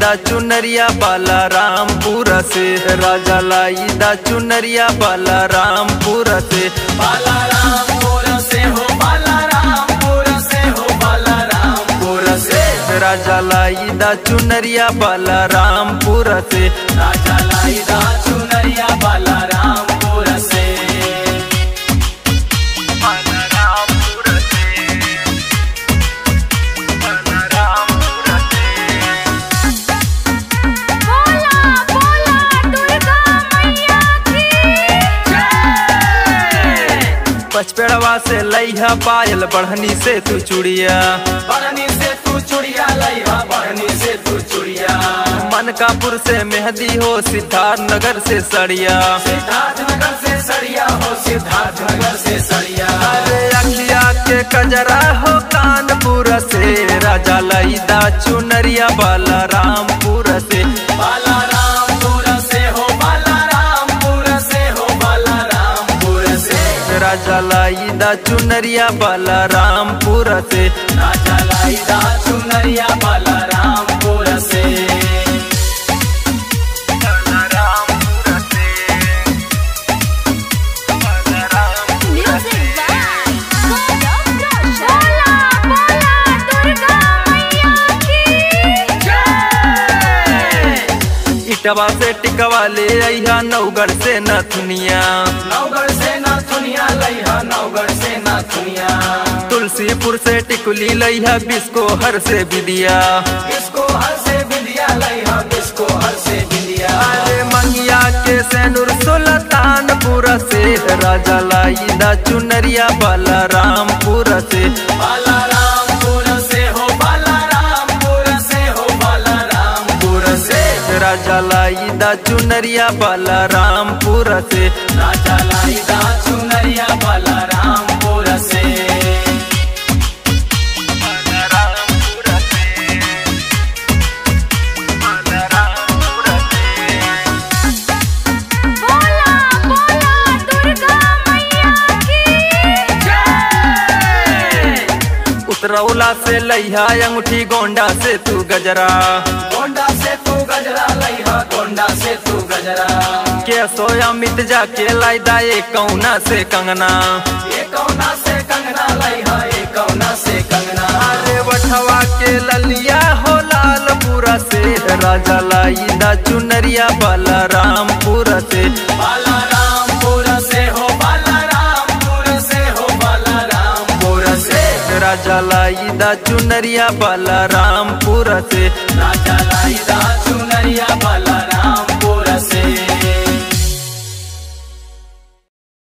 लाईदा चुनरिया बाला रामपुर से राजा लाईदा चुनरिया बाला रामपुर से बालारामपुर से हो बालारामपुर से हो बालारामपुर से राजा लाईदा चुनरिया बाला रामपुर से राजा लाईदा चुनरिया बालारामपुर से बोला बोला दुर्गा मैया की पचपेड़वा से लैहा पायल बढ़नी से तू चुड़िया बढ़नी से तू चुड़िया लैहा बढ़नी से तू चुड़िया मनकापुर से मेहंदी हो सिद्धार्थ नगर से सड़िया सिद्धार्थ नगर से सड़िया हो सिद्धार्थ नगर से सड़िया अरे अखिया के कजरा हो कानपुर से राजा लईदा चुनरिया बाला रामपुर से बालारामपुर से हो बालारामपुर से हो बालारामपुर से राजा लईदा चुनरिया बाला रामपुर से राजा लाईदा चुनरिया बालारामपुर से म्यूजिक बाय गौरव रोशन बोला बोला दुर्गा मैया की इटवा से टिकवा ले अहा नौगढ़ से नथुनिया नवगढ़ से नाथुनिया लैहा नवगढ़ से नाथुनिया तुलसीपुर से टिकुली लैहा बिस्को हर से विदिया इसको हर से बिंदिया लैहा इसको हर से बिंदिया अरे मंगिया के सैनुर सुल्तानपुर से राजा लाईदा चुनरिया बाला रामपुर से बालारामपुर से हो बालारामपुर से हो बालारामपुर से राजा लाईदा चुनरिया बाला रामपुर से राजा लाईदा चुनरिया बालारामपुर से बोला बोला दुर्गा मैया की उतरौला से लैहा अंगूठी गोंडा से तू गजरा गोंडा से तू गजरा लैहा गोंडा से तू गजरा के सोया मिट जाके लाईदा ये कौना से कंगना ये कौना से कंगना लैहा ये कौना से कंगना अरे बठवा के ललिया हो लालपुरा से राजा लाईदा चुनरिया बाला रामपुर से बालारामपुर से हो बालारामपुर से हो बालारामपुर से राजा लाईदा चुनरिया बाला रामपुर से राजा लाईदा चुनरिया बालाराम